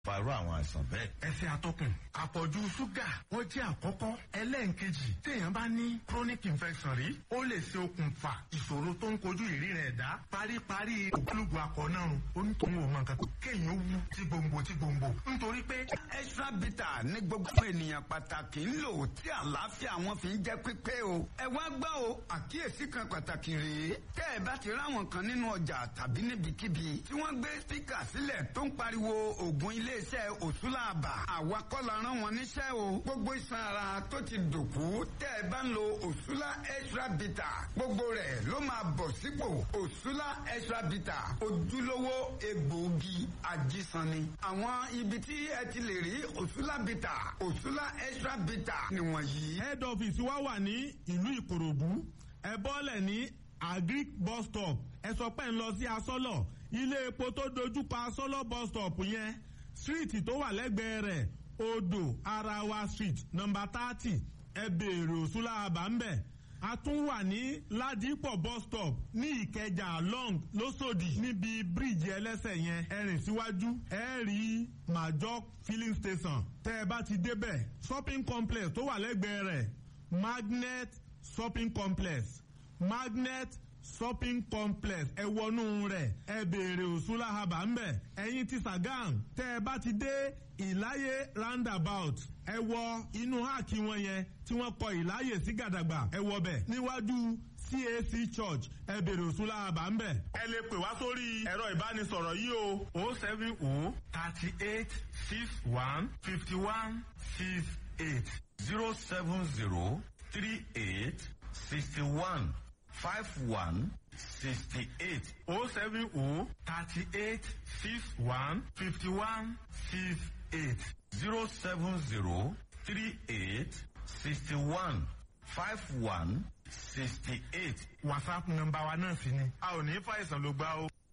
farú àwọn àìsàn bẹ́ẹ̀. ẹsẹ̀ atọ́kùn àpọ̀jù ṣúgà wọ́n jẹ́ àkọ́kọ́ ẹlẹ́ǹkejì téèyàn bá ní chronic infection rí ó lè ṣe okùnfà ìṣòro tó ń kojú ìríran ẹ̀dá paríparí ògbólógbò akọ̀nàrùn onítòun ò mọ nǹkan kéèyàn wú tí gbòǹgbò tí gbòǹgbò nítorí pé. extra bitter ní gbogbo ènìyàn pàtàkì ń lò tí àlàáfíà wọn fi ń jẹ́ pípé o. ẹ wá gbọ́ o àkíyèsí kan pàtàkì rèé tẹ́ ẹ bá ti ráwọn kan nínú ọjà tàbí níbikíbi tí wọ́n gbé spíkà sílẹ̀ tó ń pariwo ògùn iléeṣẹ́ òtúlàbà àwa kọ́ la rán wọn níṣẹ́ o gbogbo iṣan ara tó ti dòkú tẹ́ ẹ bá ń lo òtúlà extra bitter gbogbo rẹ̀ ló máa bọ̀ sípò òtúlà extra bitter ojúlówó egbòogi ajísanni àwọn ibi tí ẹ ti lè rí òtúlà bitter òtúlà extra bitter nìwọ̀nyí. head office wa wà ní ìlú ìkòròdú ẹ bọ́lẹ̀ ní agric bus stop ẹ sọ pé ń lọ sí asọ́lọ̀ ilé epo tó dojúkọ asọ́lọ̀ bus stop yẹn street tó wà lẹ́gbẹ̀ẹ́ rẹ̀ odò arawa street number thirty ẹ béèrè òṣùlá àbámbẹ̀ a tún wà ní ládìpọ̀ bus stop ní ìkẹjà long lọ́sọ̀dì níbi bíríìjì ẹlẹ́sẹ̀ yẹn ẹ rìn síwájú ẹ rí major filling station tẹ́ ẹ bá ti débẹ̀ shopping complex tó wà lẹ́gbẹ̀ẹ́ rẹ̀ magnet shopping complex magnet shopping complex ẹ wọnú rẹ̀ ẹ béèrè òṣùlá haba ńbẹ ẹ̀yin ti sagam tẹ́ ẹ bá ti dé ìláyé roundabout ẹ wọ inú háàkì wọn yẹn tí wọ́n kọ ìláyè sí gàdàgbà ẹ wọ bẹ̀ níwájú cac church ẹ béèrè òṣùlá haba ńbẹ. ẹ lè pè wá sórí ẹ̀rọ ìbánisọ̀rọ̀ yìí o o seven o thirty eight six one fifty one six eight zero seven zero three eight sixty one five one sixty eight o seven o thirty eight six one fifty one six eight zero seven zero three eight sixty one five one sixty eight. whatsapp nọ́mbà wa náà sì ni a ò ní fàìsàn ló gbá o.